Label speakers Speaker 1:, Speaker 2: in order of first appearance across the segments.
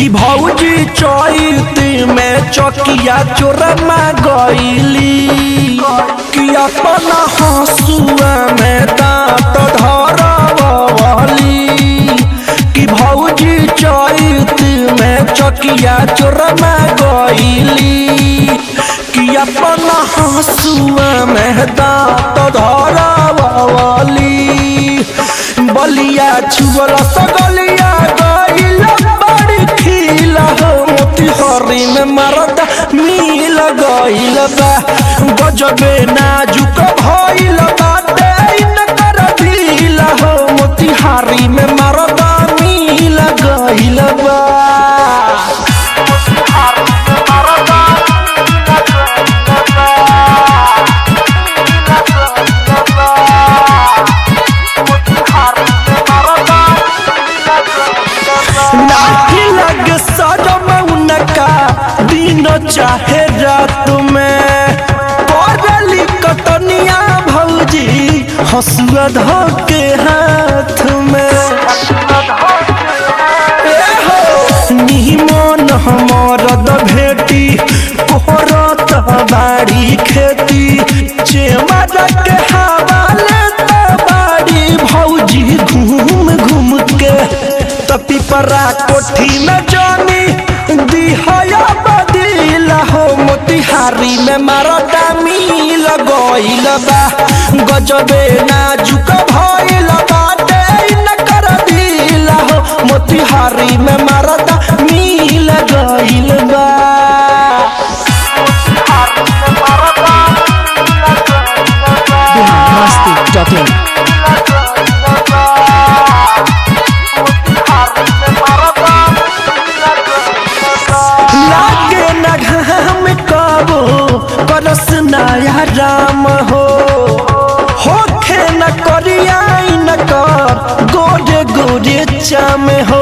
Speaker 1: कि भौजी चैत में चकिया चोरमा गईली कि अपन हंसुआ में दांत धरवली कि भौजी चैत में चकिया चोरमा गईली कि अपन हंसुआ में दांत धरवली बलिया छुअल सगलिया गईल बड़ी खिल हो मोतिहरी में मरद मिल गईल बा गजबे नाजुक भइल बाटे इनकर दिल हो मोतिहारी में मरद मिल गईल बा नाठी लगे सजम उनका दिन चाहे रात में पड़ली कतनिया भौजी हसुआ धके हाथ में ए हो निमन हमरद भेटी कोहरत बाड़ी खेती चेमर के हवाले त बाड़ी भौजी घूम घूम के त पिपरा कोठी में जानी दिहया बदिल हो मोतिहारी में मारदा मिल गइल बा गजबे नाजुक भइल बाटे इनकर दिल हो मोतिहारी में मारदा मिल गइल बा
Speaker 2: biharmasti.in
Speaker 1: लागे न घाम कबो करस नया राम हो होखे न करिया न कर गोरे गोरे चाम हो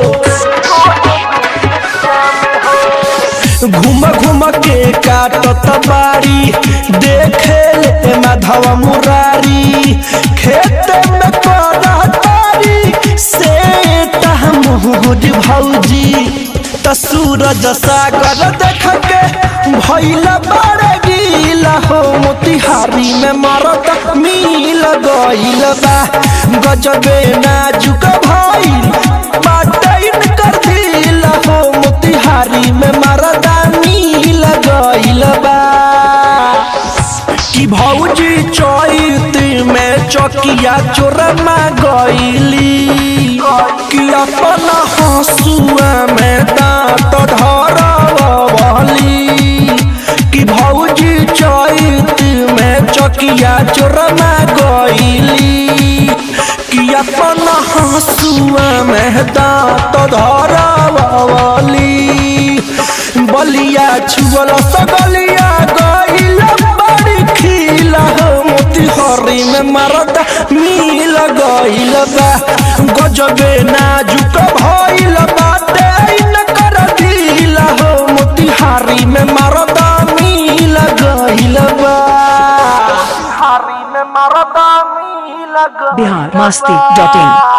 Speaker 1: घूम घूम के काटत बाड़ी देखे ले माधव मुरारी खेत में करतारी से मोहर भौजी त सूरज सागर देख के भैल बड़ गील हो मोतिहारी में मरद मिल गइल बा गजबे नाजुक भइल बाटैन कर दिल हो मोतिहारी में मरदा मिल गइल बा कि भौजी चैत में चकिया चोरमा गईली कि अपन हंसुआ में दांत धरवली कि भौजी चैत में चकिया चोरमा गईली कि अपन हंसुआ में दांत धरवली बलिया छुअल सगलिया गईल बड़ी खिल हो मोतिहरी में मरद मिल गईल बा गजबे नाजुक भइल बाटे इनकर दिल हो मोतिहारी में मरद मिल गईल बा मोतिहारी में मरद मिल गईल
Speaker 2: biharmasti.in